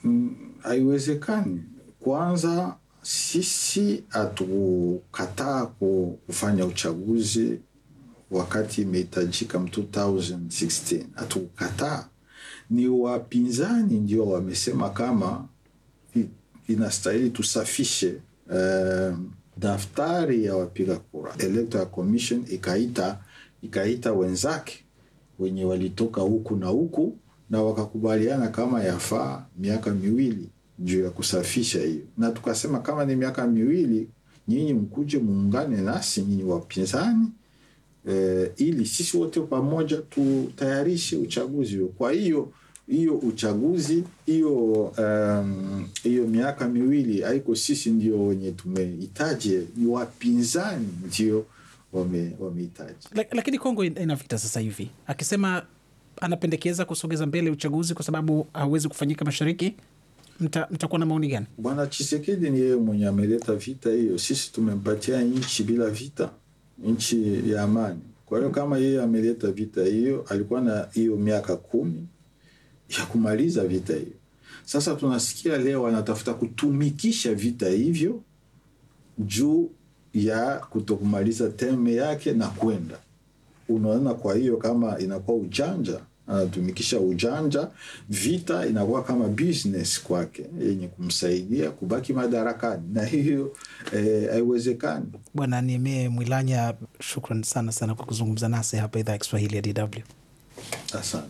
mm, haiwezekani. Kwanza sisi hatukataa ku- kufanya uchaguzi wakati imehitajika m 2016 hatukukataa. Ni wapinzani ndio wamesema kama i- inastahili tusafishe um, daftari ya wapiga kura. Electoral Commission ikaita ikaita wenzake wenye walitoka huku na huku na wakakubaliana kama yafaa miaka miwili juu ya kusafisha hiyo, na tukasema kama ni miaka miwili, nyinyi mkuje muungane nasi nyinyi wapinzani eh, ili sisi wote pamoja tutayarishe uchaguzi huo. Kwa hiyo hiyo uchaguzi hiyo um, hiyo miaka miwili haiko sisi ndio wenye tumehitaji, ni wapinzani ndio wame- wamehitaji. Lak- lakini Kongo in- ina vita sasa hivi, akisema anapendekeza kusogeza mbele uchaguzi kwa sababu hauwezi kufanyika mashariki. Mta- Mtakuwa na maoni gani? Bwana Chisekedi ni yeye mwenye ameleta vita hiyo. Sisi tumempatia nchi bila vita, nchi ya amani. Kwa hiyo kama yeye ameleta vita hiyo, alikuwa na hiyo miaka kumi ya kumaliza vita hiyo. Sasa tunasikia leo anatafuta kutumikisha vita hivyo juu ya kutokumaliza teme yake na kwenda unaona. Kwa hiyo kama inakuwa ujanja, anatumikisha ujanja, vita inakuwa kama business kwake yenye kumsaidia kubaki madarakani, na hiyo eh, haiwezekani. Bwana Niemee Mwilanya, shukran sana sana kwa kuzungumza nasi hapa idhaa ya Kiswahili ya DW. Asante.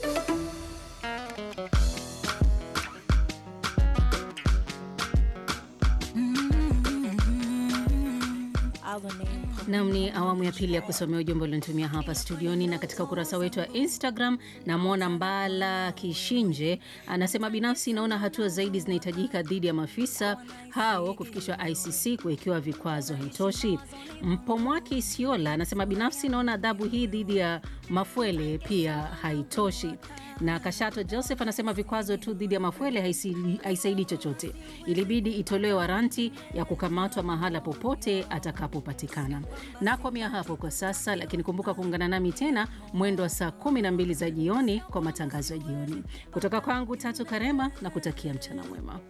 Nam ni awamu ya pili ya kusomea ujumbe ulionitumia hapa studioni na katika ukurasa wetu wa Instagram. Namwona Mbala Kishinje anasema binafsi naona hatua zaidi zinahitajika dhidi ya maafisa hao kufikishwa ICC kuwekewa vikwazo haitoshi. Mpomwaki Isiola anasema binafsi naona adhabu hii dhidi ya Mafuele pia haitoshi na Kashato Joseph anasema vikwazo tu dhidi ya Mafuele haisi- haisaidii chochote, ilibidi itolewe waranti ya kukamatwa mahala popote atakapopatikana. Nakomea hapo kwa sasa, lakini kumbuka kuungana nami tena mwendo wa saa 12 za jioni kwa matangazo ya jioni kutoka kwangu Tatu Karema na kutakia mchana mwema.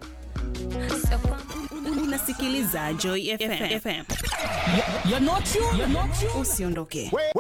Unasikiliza Joy FM. Usiondoke.